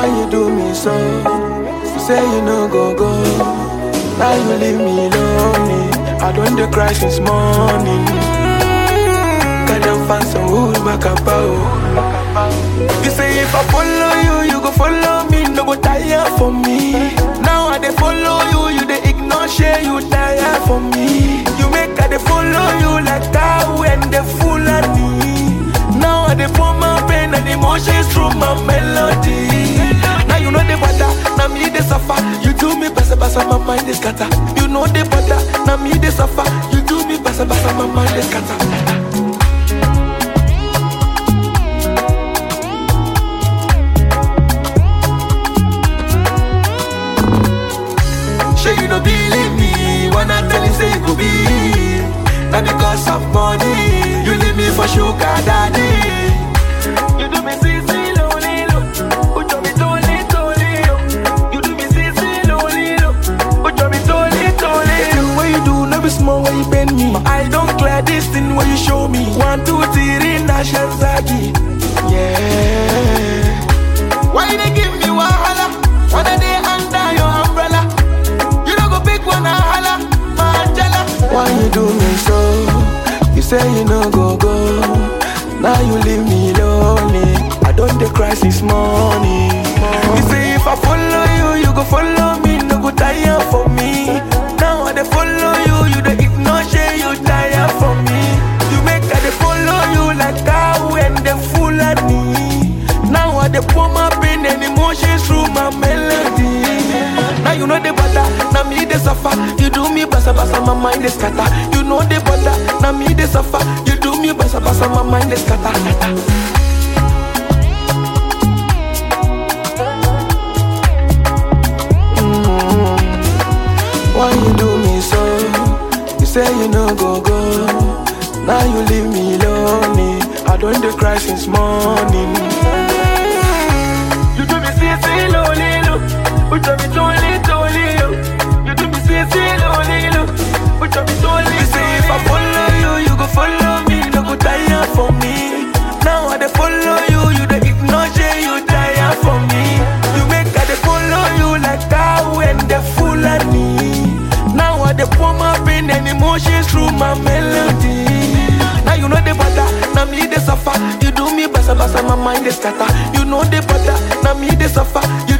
Why you do me so? You say you no go go. Now you leave me lonely. I don't dey cry since morning. Can them find some wood back about? You say if I follow you, you go follow me. No go tire for me. Now I dey follow you, you dey ignore share you tire for me. You make I dey follow you like cow and the fool me. Now I dey pour my pain and emotions through my melody. Now you know the butter, now me dey suffer. You do me basa basa, my mind is scatter. You know the butter, now me dey suffer. You do me basa basa, my mind is scatter. Sure you don't believe me when I tell you say you could be. Now because of money, you leave me for sugar daddy. You do me see see lonely look, you do me totally totally look. You do me see see lonely look, you do me totally totally. The thing what you do, no be small when you bend me. My eye don't clear this thing what you show me. One two three, Nasha Zagi, yeah. Why they give me wahala? When I dey under your umbrella, you don't go pick one and holla, my Angela. Why you do me so? You say you no go go. Now you leave me lonely. I don't dey cry since morning. You say if I follow you, you go follow me. No go tire for me. Now I dey follow you, you dey ignore shey you tire for me. You make I dey follow you like cow and the fool me. Now I dey pour my pain and emotions through my melody. Now you know the butter, now me dey suffer. You do me basa basa, my mind is scatter. You know the butter, now me dey suffer. You do me basa basa, my mind is scatter. Mm. Why you do me so? You say you no go go. Now you leave me lonely. I don't dey cry since morning. You do me see see lonely look, but you me totally totally look. You do me see see lonely look, but you me totally. You say if I follow you, you go follow me. No go tire for me. Now I dey follow you, you dey ignore shey you tire for me. You make I dey follow you like cow and the fool me. Now I dey pour my pain and emotions through my melody. Now you know the butter, now me dey suffer. You do me basa basa, my mind is scatter. You know the butter, now me dey suffer.